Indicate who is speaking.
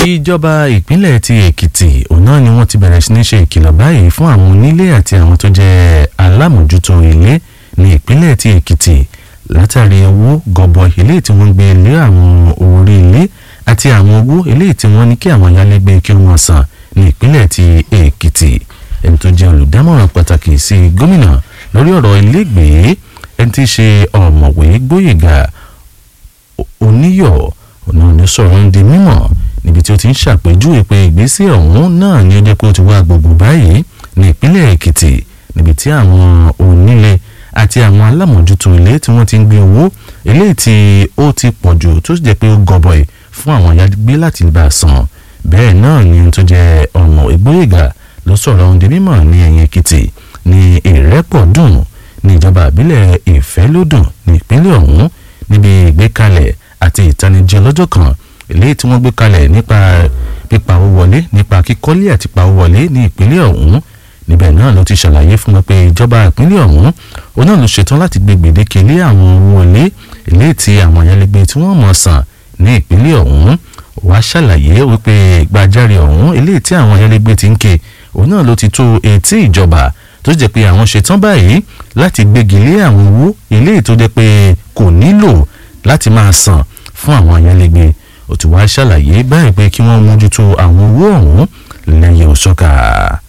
Speaker 1: ìjọba ìpínlẹ̀ ti èkìtì òun náà ni wọ́n ti bẹ̀rẹ̀ sí ní ṣe ìkìlọ̀ báyìí fún àwọn onílé àti àwọn tó jẹ́ alámòjútó ilé ní ìpínlẹ̀ ti èkìtì látàrí owó gọbọi ilé tí wọ́n gbé lé àwọn orí ilé àti àwọn owó ilé tí wọ́n ní kí àwọn ayálégbé kí wọ́n san ní ìpínlẹ̀ ti èkìtì ẹni tó jẹ́ olùdámọ̀ràn pàtàkì sí gómìnà lórí ọ̀rọ̀ ilégbèé ẹni tí í ṣe ọ̀mọ̀wé gbóyèga oníyọ̀ ọ̀nà ní sọ̀rọ̀ ń di mímọ̀ níbi tí ó ti ń ṣàpèjúwe pé ìgbésẹ̀ ọ̀hún náà ni ó jẹ́ pé ó ti wá gbogbo báyìí ní ìpínlẹ̀ èkìtì níbi tí àwọn onílé àti àwọn alámòjútó ilé tí wọ́n ti ń gbé owó eléyìí tí ó ti pọ̀ jù tó sì jẹ́ pé ó gọbọi fún àwọn ayágbé láti bá a san bẹ́ẹ̀ náà ni tó jẹ́ ọ̀nà ìgbóyèga ló sọ̀rọ̀ ohun di mímọ̀ ní ẹ̀yìn èkìtì ní ìrẹ́pọ̀dùn ní ìjọba àbílẹ̀ ìfẹ́lódùn ní ìpínlẹ̀ ọ̀hún níbi ìgbékalẹ̀ àti ìtanijí ọlọ́jọ́ kan eléyìí tí wọ́n gbé kalẹ̀ nípa pípa owó wọlé nípa kíkọ́lé àti pa owó wọlé ní ìpínlẹ̀ ọ̀hún níbẹ̀ náà ló ti ṣàlàyé fún wọn pé ìjọba ìpínlẹ̀ ọ̀hún òun náà ló ṣetán láti gbé gbèdéke lé àwọn owó wọlé eléyìí tí àwọn ayálégbé tí wọ́n mọ̀ san ní ìpínlẹ̀ ọ̀hún wàá ṣàlàyé wípé gbàjáre ọ̀hún eléyìí tí àwọn ayálégbé ti ń ké òun náà ló ti tó etí ìjọba tó jẹ́ pé àwọn ṣetán báyìí láti gbégi lé àwọn owó eléyìí tó jẹ́ pé kò nílò láti máa san fún àwọn ayálégbé ó ti wá ṣàlàyé báyìí pé kí wọ́n mójútó àwọn owó ọ̀hún lẹ́yìn òṣọ́ka.